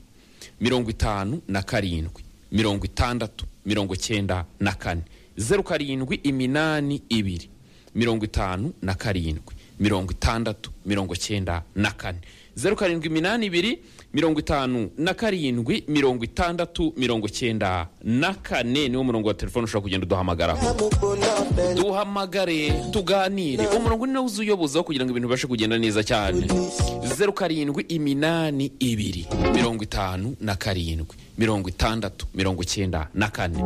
Speaker 1: mirongo itanu na karindwi mirongo itandatu mirongo cyenda na kane zeru karindwi iminani ibiri mirongo itanu na karindwi mirongo itandatu mirongo cyenda na kane zeru karindwi iminani ibiri mirongo itanu na karindwi mirongo itandatu mirongo cyenda na kane niwo murongo wa telefone ushobora kugenda uduhamagaraho duhamagare tuganire umurongo ni nawe uzuyobozaho kugira ngo ibintu bibashe kugenda neza cyane zeru karindwi iminani ibiri mirongo itanu na karindwi mirongo itandatu mirongo cyenda na kane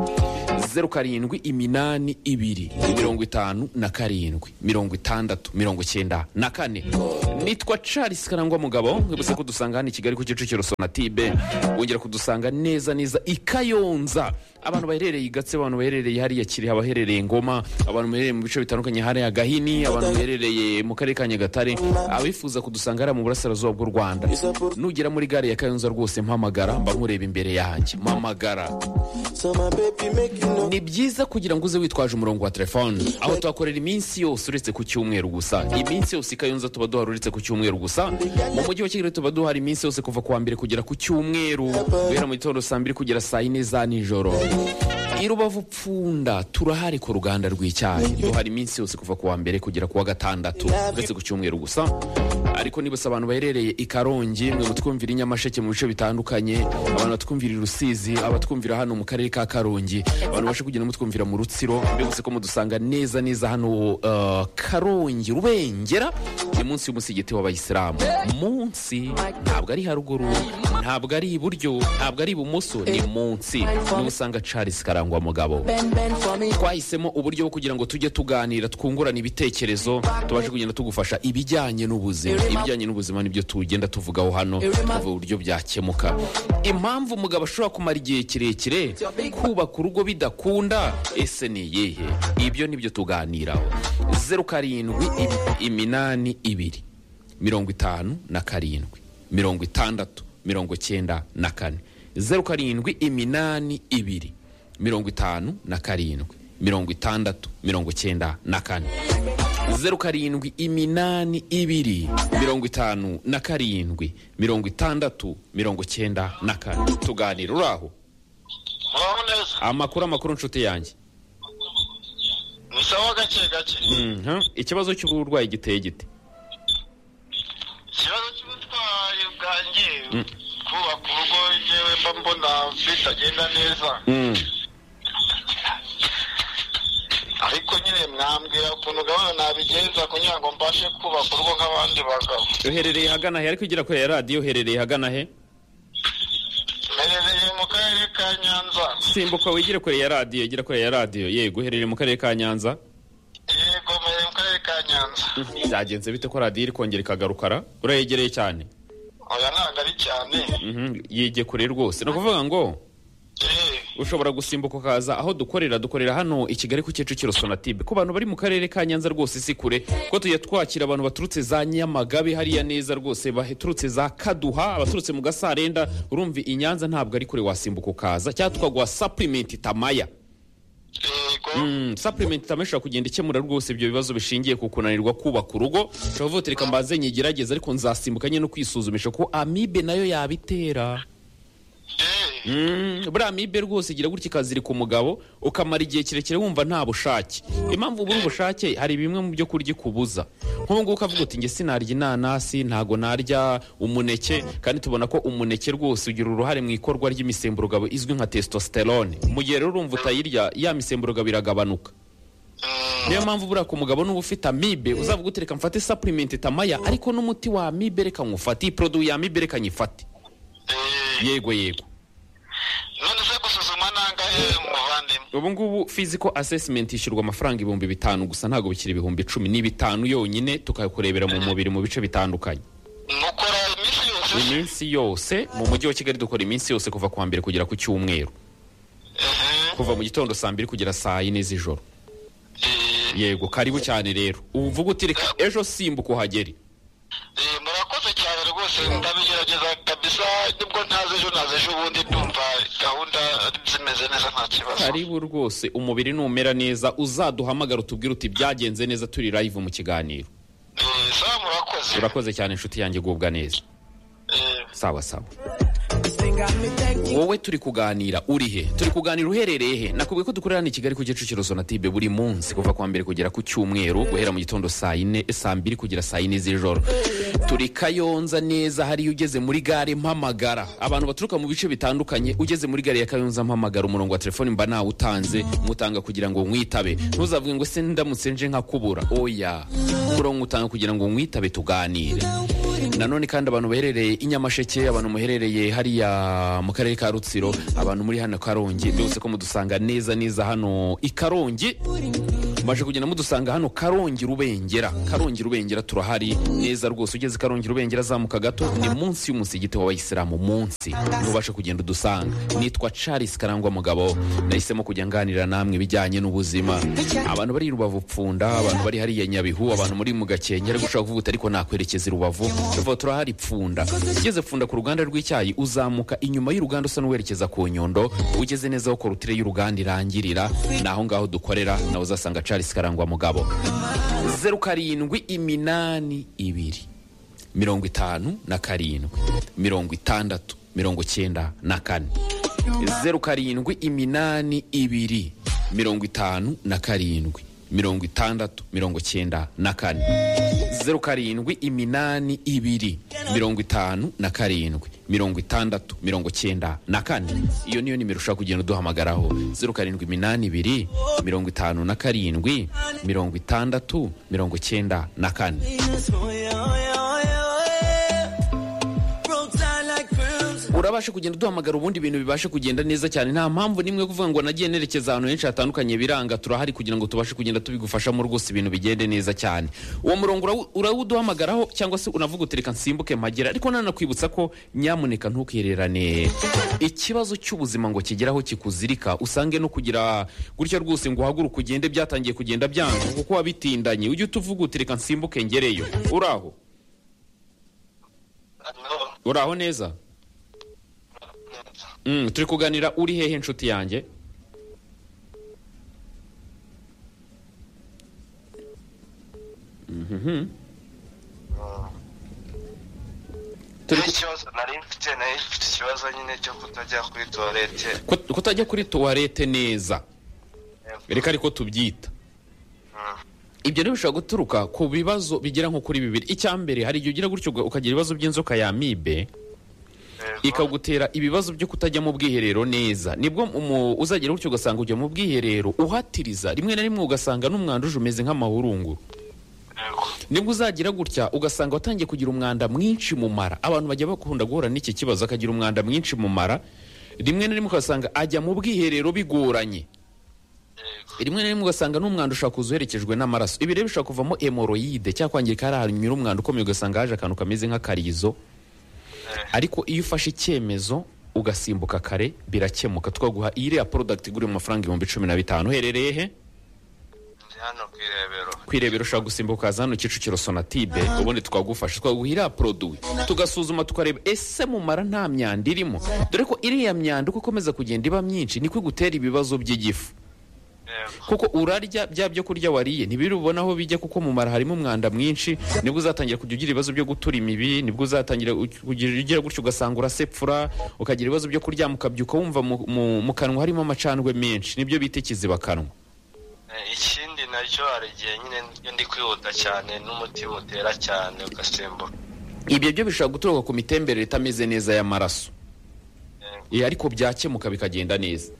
Speaker 1: zeru karindwi iminani ibiri mirongo itanu na karindwi mirongo itandatu mirongo cyenda na kane nitwa charles karangwa mugabo mwibutse ko dusanga hano i kigali ku kicukiro sonatibe wongera kudusanga neza neza i kayonza abantu baherereye i gatse abantu baherereye hariya kiri abaherereye ngoma abantu baherereye mu bice bitandukanye hariya gahini abantu baherereye mu karere ka nyagatare abifuza kudusanga hariya mu burasirazuba bw'u rwanda nugera muri gare ya kayonza rwose mpamagara mba nkureba imbere yanjye mpamagara
Speaker 7: So my baby make you know
Speaker 1: ni byiza kugira ngo uze witwaje umurongo wa telefone aho tuhakorera iminsi yose uretse ku cyumweru gusa iminsi yose i kayonza tuba duhari uretse ku cyumweru gusa mu mujyi wa kigali tuba duhari iminsi yose kuva ku wa mbere kugera ku cyumweru guhera mu gitondo saa mbiri kugera saa yine za nijoro i rubavu pfunda turahari ku ruganda rw'icyayi duhari iminsi yose kuva ku wa mbere kugera ku wa gatandatu uretse ku cyumweru gusa ariko nibutse abantu baherereye i karongi mwe mutwumvira i nyamasheke mu bice bitandukanye abantu batwumvira i rusizi abatwumvira hano mu karere ka karongi abantu bashe kugenda mutwumvira mu rutsiro mbibutse ko mudusanga neza neza hano eh, karongi rubengera ni munsi y'umusigiti w'abayisilamu munsi ntabwo ari haruguru ntabwo ari iburyo ntabwo ari ibumoso ni munsi niho usanga charles karangwa mugabo
Speaker 7: bend bend for me.
Speaker 1: twahisemo uburyo bwo kugira ngo tujye tuganira twungurana ibitekerezo tubashe kugenda tugufasha ibijyanye n'ubuzima ibijyanye n'ubuzima nibyo tugenda tuvugaho hano tuvuga uburyo byakemuka impamvu umugabo ashobora kumara igihe kirekire kubaka urugo bidakunda ese ni iyihe ibyo nibyo tuganiraho zeru karindwi im- iminani ibiri mirongo itanu na karindwi mirongo itandatu mirongo cyenda na kane zeru karindwi iminani ibiri mirongo itanu na karindwi mirongo itandatu mirongo cyenda na kane zeru karindwi iminani ibiri mirongo itanu na karindwi mirongo itandatu mirongo cyenda na kane tuganira uraho
Speaker 2: muraho neza
Speaker 1: amakuru amakuru nshuti yanjye
Speaker 2: ni sawa gake gake
Speaker 1: Mhm. ikibazo cy'uburwayi giteye gite
Speaker 2: ikibazo cy'ubutwari bwanjye kubaka urugo yewe mba mbona bitagenda neza ariko nyine mwambwira ukuntu gahunda nabigenza kugira ngo mbashe kubaka urugo nk'abandi bagabo
Speaker 1: uherereye ahagana he ariko ugira kure ya radiyo uherereye ahagana he
Speaker 2: mperereye mu karere ka nyanza
Speaker 1: simbuka wigire kure ya radiyo igire kure ya radiyo yego uherereye mu karere ka nyanza
Speaker 2: yego mperereye mu karere ka nyanza
Speaker 1: byagenze bite ko radiyo iri kongera ikagarukara urayegereye cyane
Speaker 2: oya ntabwo ari cyane
Speaker 1: Mhm, yige kure rwose ni ukuvuga ngo
Speaker 2: Eh,
Speaker 1: ushobora gusimbuka ukaza aho dukorera dukorera hano i kigali ku kicukiro sonatube ku bantu bari mu karere ka nyanza rwose si kure ko tujya twakira abantu baturutse za nyamagabe hariya neza rwose baturutse za kaduha abaturutse mu gasarenda urumva i nyanza ntabwo ari kure wasimbuka ukaza cyangwa tukaguha supplement tamaya
Speaker 2: yego
Speaker 1: Mm, supplement itama ishobora kugenda ikemura rwose ibyo bibazo bishingiye ku kunanirwa kubaka urugo ushobora kuvuga uti reka mbanze nyigerageze ariko nzasimbuka nyine no kwisuzumisha ko amibe nayo yabitera
Speaker 2: eee
Speaker 1: Mm, buriya amibe rwose igira gutya ikazirika umugabo ukamara igihe kirekire wumva nta bushake impamvu ubura ubushake hari bimwe mu byo kurya ikubuza nk'ubu ngubu ukavuga uti nge sinarya inanasi ntago narya umuneke kandi tubona ko umuneke rwose ugira uruhare mu ikorwa ry'imisemburo izwi nka testosterone mu gihe rero urumva utayirya ya misemburo iragabanuka niyo mpamvu buriya ku mugabo nuba ufite amibe uzavuga uti reka mfate supplement itamaya ariko n'umuti wa amibe reka nywufate iyi produit ya amibe reka nyifate
Speaker 2: eee
Speaker 1: yego yego
Speaker 2: none se gusuzuma nangahe muvandimwe
Speaker 1: ubu ngubu physical assessment ishyurwa amafaranga ibihumbi bitanu gusa ntabwo bikiri ibihumbi icumi ni bitanu yonyine tukakurebera mu mubiri mu bice bitandukanye
Speaker 2: mukora iminsi yose
Speaker 1: iminsi yose mu mujyi wa kigali dukora iminsi yose kuva ku wa mbere kugera ku cyumweru
Speaker 2: eee
Speaker 1: kuva mu gitondo saa mbiri kugera saa yine z'ijoro
Speaker 2: eee
Speaker 1: yego karibu cyane rero uvuga uti reka ejo simbuka uhagere
Speaker 2: Eh, murakoze cyane rwose ndabigerageza kabisa nibwo ntazi ejo ntazi ejo ubundi ndumva gahunda zimeze neza nta kibazo
Speaker 1: karibu rwose umubiri numera neza uzaduhamagara utubwire uti byagenze neza turi live mu kiganiro
Speaker 2: Eh, sawa murakoze
Speaker 1: urakoze cyane inshuti yanjye gubwa neza
Speaker 2: Eh,
Speaker 1: sawa sawa
Speaker 7: This thing got me thinking.
Speaker 1: wowe turi kuganira uri he turi kuganira uherereye he nakubwiye ko dukorera hano i kigali ku kicukiro sonatibe buri munsi kuva ku wa mbere kugera ku cyumweru guhera mu gitondo saa yine saa mbiri kugera saa yine z'ijoro turi kayonza neza hariya ugeze muri gare mpamagara abantu baturuka mu bice bitandukanye ugeze muri gare ya kayonza mpamagara umurongo wa telefoni mba nawutanze mutanga kugira ngo mwitabe ntuzavuge ngo se ndamutse nje nkakubura oya umurongo utanga kugira ngo mwitabe tuganire nanone kandi abantu baherereye i nyamasheke abantu muherereye hariya mu karere ka rutsiro abantu muri hano karongi byose ko mudusanga neza neza hano i karongi maje kugenda mudusanga hano karongi rubengera karongi rubengera turahari neza rwose ugeze karongi rubengera azamuka gato ni munsi y'umusigiti w'abayisilamu munsi ntubashe kugenda udusanga nitwa charles karangwa mugabo nahisemo kujya nganira namwe ibijyanye n'ubuzima abantu bari i rubavu pfunda abantu bari hariya nyabihu abantu muri mu gakenke ariko ushobora kuvuga uti ariko nakwerekeza i rubavu tuvuga turahari pfunda ugeze pfunda ku ruganda rw'icyayi uzamuka inyuma y'uruganda usa n'uwerekeza ku nyundo ugeze neza aho korutire y'uruganda irangirira ni aho ngaho dukorera nawe uzasanga charles karangwa mugabo zeru karindwi iminani ibiri mirongo itanu na karindwi mirongo itandatu mirongo cyenda na kane zeru karindwi iminani ibiri mirongo itanu na karindwi mirongo itandatu mirongo cyenda na kane zeru karindwi iminani ibiri mirongo itanu na karindwi mirongo itandatu mirongo cyenda na kane iyo niyo nimero ushobora kugenda uduhamagaraho zeru karindwi iminani ibiri mirongo itanu na karindwi mirongo itandatu mirongo cyenda na kane
Speaker 7: Oh, yeah, oh, yeah, oh, yeah, oh, yeah. Broke down like crimson.
Speaker 1: urabasha kugenda uduhamagara ubundi ibintu bibasha kugenda neza cyane nta mpamvu n'imwe yo kuvuga ngo nagiye nerekeza ahantu henshi hatandukanye biranga turahari kugira ngo tubashe kugenda tubigufashamo rwose ibintu bigende neza cyane uwo murongo urawu- urawuduhamagaraho cyangwa se unavuga uti reka nsimbuke mpagera ariko nanakwibutsa ko nyamuneka ntukererane ikibazo cy'ubuzima ngo kigeraho kikuzirika usange no kugira gutya rwose ngo uhaguruke ugende byatangiye kugenda byanga kuko wabitindanye ujye utuvuga uti reka nsimbuke ngereyo uraho
Speaker 2: hano,
Speaker 1: uraho neza Mm, turi kuganira uri hehe inshuti yanjye Mhm. Turi ku-
Speaker 3: n'ikibazo nari mfite nari mfite ikibazo nyine cyo kutajya kuri tuwarete
Speaker 1: Kut- kutajya kuri tuwarete neza reka ariko tubyita ibyo rero bishobora guturuka ku bibazo bigera nko kuri bibiri icya mbere hari igihe ugira gutyo uga- ukagira ibibazo by'inzoka ya mibe ikagutera ibibazo byo kutajya mu bwiherero neza nibwo umu- uzagera gutyo ugasanga ujya mu bwiherero uhatiriza rimwe na rimwe ugasanga n'umwanda uje umeze nk'amahurunguru nibwo uzagira gutya ugasanga watangiye kugira umwanda mwinshi mu mara abantu bajya bakunda guhura n'iki kibazo akagira umwanda mwinshi mu mara rimwe na rimwe ugasanga ajya mu bwiherero bigoranye rimwe na rimwe ugasanga n'umwanda ushobora kuza uherekejwe n'amaraso ibi rero bishobora kuvamo hemoroyide cyangwa kwangirika hari ahantu nyura umwanda ukomeye ugasanga haje akantu kameze nk'akarizo ariko iyo ufashe icyemezo ugasimbuka kare birakemuka twaguha iyi iriya porodagiti igura mu mafaranga ibihumbi cumi na bitanu uherereye he
Speaker 3: ndi hano ku irebero
Speaker 1: kwirebera ushaka gusimbuka ukaza hano kicukiro sonatide ubundi twagufasha twaguha iriya poroduwi tugasuzuma tukareba ese mumara nta myanda irimo dore ko iriya myanda uko ikomeza kugenda iba myinshi niko igutera ibibazo by'igifu
Speaker 3: yego
Speaker 1: kuko urarya bya byo kurya wariye ntibiri ubona aho bijya kuko mu mara harimo umwanda mwinshi nibwo uzatangira kujya ugira ibibazo byo gutura imibi nibwo uzatangira u- kugira ugira gutyo ugasanga urasepfura ukagira ibibazo byo kurya ukabyuka wumva mu, mu, mu kanwa harimo amacandwe menshi nibyo bita ikizibakanwa
Speaker 3: Eh, ikindi nacyo hari igihe nyine iyo ndi kwihuta cyane n'umutima utera cyane ugasimbuka
Speaker 1: ibyo byo bishobora guturuka ku mitemberere itameze neza y'amaraso
Speaker 3: Eh,
Speaker 1: Eh, ariko byakemuka bikagenda neza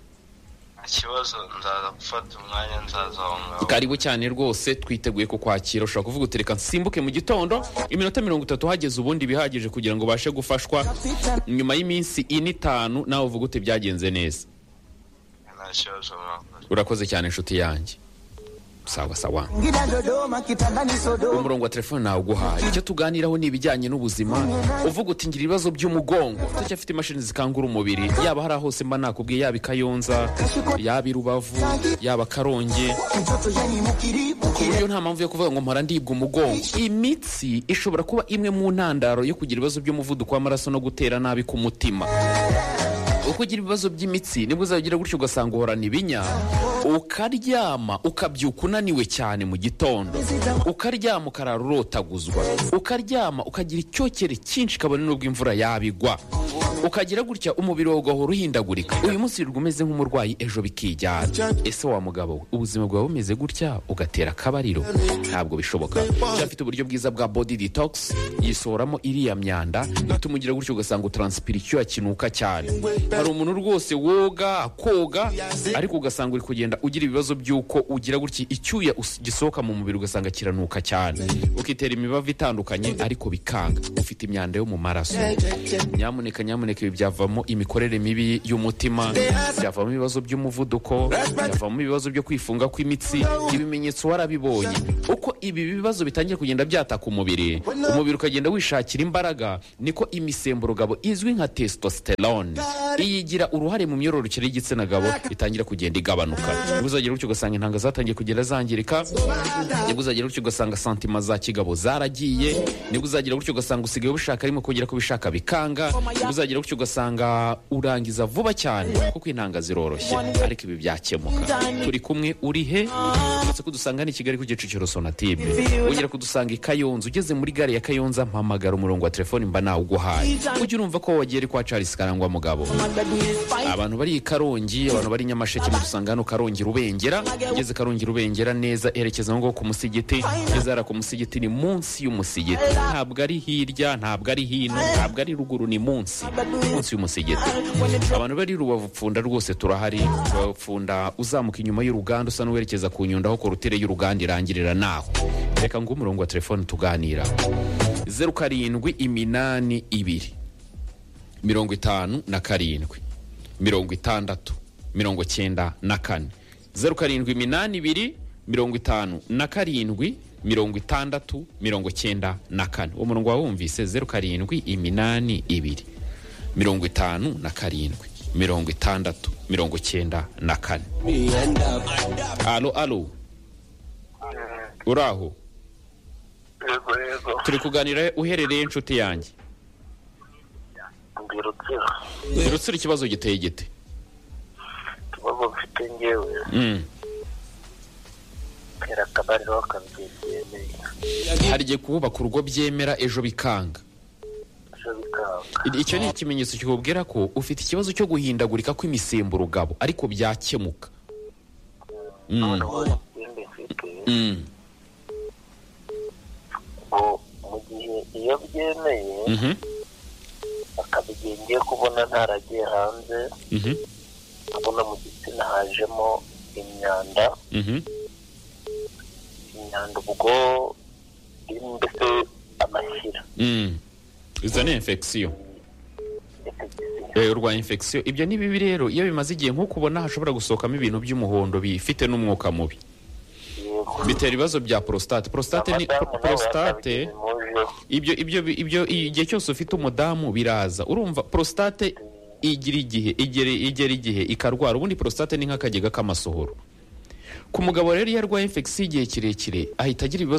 Speaker 3: nta kibazo nzaza gufata umwanya nzaza aho ngaho
Speaker 1: karibu cyane rwose twiteguye kukwakira ushobora kuvuga uti reka nsimbuke mu gitondo iminota mirongo itatu hageze ubundi bihagije kugira ngo ubashe gufashwa nyuma y'iminsi ine itanu nawe uvuga uti byagenze neza
Speaker 3: nta kibazo mwakoze
Speaker 1: urakoze cyane inshuti yanjye sawa sawa
Speaker 8: Ngida Dodoma, kitandani Sodoma.
Speaker 1: umurongo wa telefone nawe uguhaye icyo tuganiraho ni ibijyanye n'ubuzima uvuga uti ngira ibibazo by'umugongo utacyafite imashini zikangura umubiri yaba hariya hose mba nakubwiye yaba i kayonza yaba i rubavu yaba karongi
Speaker 8: Mtoto yani mukiri,
Speaker 1: ku
Speaker 8: mukiri.
Speaker 1: buryo nta mpamvu yo kuvuga ngo mpora ndibwa umugongo imitsi ishobora kuba imwe mu ntandaro yo kugira ibibazo by'umuvuduko w'amaraso no gutera nabi ku mutima uko ugira ibibazo by'imitsi nibwo uzagira gutyo ugasanga uhorana ibinya ukaryama ukabyuka unaniwe cyane mu gitondo ukaryama ukarara urotaguzwa ukaryama ukagira icyokere cyinshi kabone n'ubwo imvura yabigwa ukagira gutya umubiri wawe ugahora uhindagurika uyu munsi wirirwa umeze nk'umurwayi ejo bikijyana ese wa mugabo we ubuzima bwawe bumeze gutya ugatera akabariro ntabwo bishoboka cyafite uburyo bwiza bwa body detox yisohoramo iriya myanda itumugira gutyo ugasanga utaransipira icyuya kinuka cyane hari umuntu rwose woga akoga ariko ugasanga uri kugenda ugira ibibazo by'uko ugira gutya icyuya us- gisohoka mu mubiri ugasanga kiranuka cyane ukitera imibavu itandukanye ariko bikanga ufite imyanda yo mu maraso nyamuneka nyamuneka ibi byavamo imikorere mibi y'umutima byavamo ibibazo by'umuvuduko byavamo ibibazo byo kwifunga kw'imitsi ibimenyetso warabibonye uko ibi bibazo bitangiye kugenda byataka umubiri umubiri ukagenda wishakira imbaraga niko imisemburo gabo izwi nka testosterone iyigira uruhare mu myororokere y'igitsina gabo itangira kugenda igabanuka nibwo uzagera gutyo ugasanga intanga zatangiye kugenda zangirika nibwo uzagera gutyo ugasanga santima za kigabo zaragiye nibwo uzagera gutyo ugasanga usigaye ubishaka arimo kongera kubishaka bikanga nibwo uzagera gutyo ugasanga urangiza vuba cyane kuko intanga ziroroshye ariko ibi byakemuka turi kumwe uri he uretse kudusanga hano i kigali ku gicukiro sonatime wongera kudusanga i kayonza ugeze muri gare ya kayonza mpamagara umurongo wa telefoni mba nawuguhaye ujye urumva ko wagiye ari kwa charles karangwa mugabo abantu bari i karongi abantu bari i nyamasheke mudusanga hano karongi rubengera ugeze karongi rubengera neza erekeza aho ngaho ku musigiti ugeze hariya ku musigiti ni munsi y'umusigiti ntabwo ari hirya ntabwo ari hino ntabwo ari ruguru ni munsi munsi y'umusigiti abantu bari rubavu pfunda rwose turahari rubavu pfunda uzamuka inyuma y'uruganda usa n'uwerekeza ku nyundo aho korutire y'uruganda irangirira naho reka ngo umurongo wa telefone tuganira zeru karindwi iminani ibiri mirongo itanu na karindwi mirongo itandatu mirongo cyenda na kane zeru karindwi iminani ibiri mirongo itanu na karindwi mirongo itandatu mirongo cyenda na kane uwo murongo wawumvise zeru karindwi iminani ibiri mirongo itanu na karindwi mirongo itandatu mirongo cyenda na kane alo alo uraho
Speaker 5: yego yego
Speaker 1: turi kuganira uherereye inshuti yanjye
Speaker 5: ndi rutsiro
Speaker 1: rutsira ikibazo giteye gite
Speaker 5: ikibazo mfite ngewe
Speaker 1: Mm.
Speaker 5: tera akabariro akabyegereye
Speaker 1: hari igihe kubaka urugo byemera ejo bikanga
Speaker 5: ejo bikanga
Speaker 1: icyo ni ikimenyetso kikubwira ko ufite ikibazo cyo guhindagurika kw'imisemburo gabo ariko byakemuka Mm.
Speaker 5: noneho ikindi mfite
Speaker 1: Mm.
Speaker 5: ngo mu gihe iyo byemeye
Speaker 1: Mhm.
Speaker 5: akaba igihe ngiye kubona ntaragiye hanze
Speaker 1: Mhm.
Speaker 5: nkabona mu gitsina hajemo imyanda
Speaker 1: Mhm.
Speaker 5: imyanda ubwo irimo mbese amashyira
Speaker 1: Mm. izo ni infection
Speaker 5: ndetse igitsina
Speaker 1: Eh, urwaye infection ibyo ni bibi rero iyo bimaze igihe nk'uko ubona hashobora gusohokamo ibintu by'umuhondo bifite n'umwuka mubi
Speaker 5: yego
Speaker 1: bitera ibibazo bya prostate prostate ni
Speaker 5: abadamu nabo
Speaker 1: prostate
Speaker 5: bakabigemujeho
Speaker 1: ibyo ibyo ibyo igihe cyose ufite umudamu biraza urumva prostate igira igihe igera igera igihe ikarwara ubundi prostate ni nk'akagega k'amasohoro ku mugabo rero iyo arwaye infection igihe kirekire ahita agira ibibazo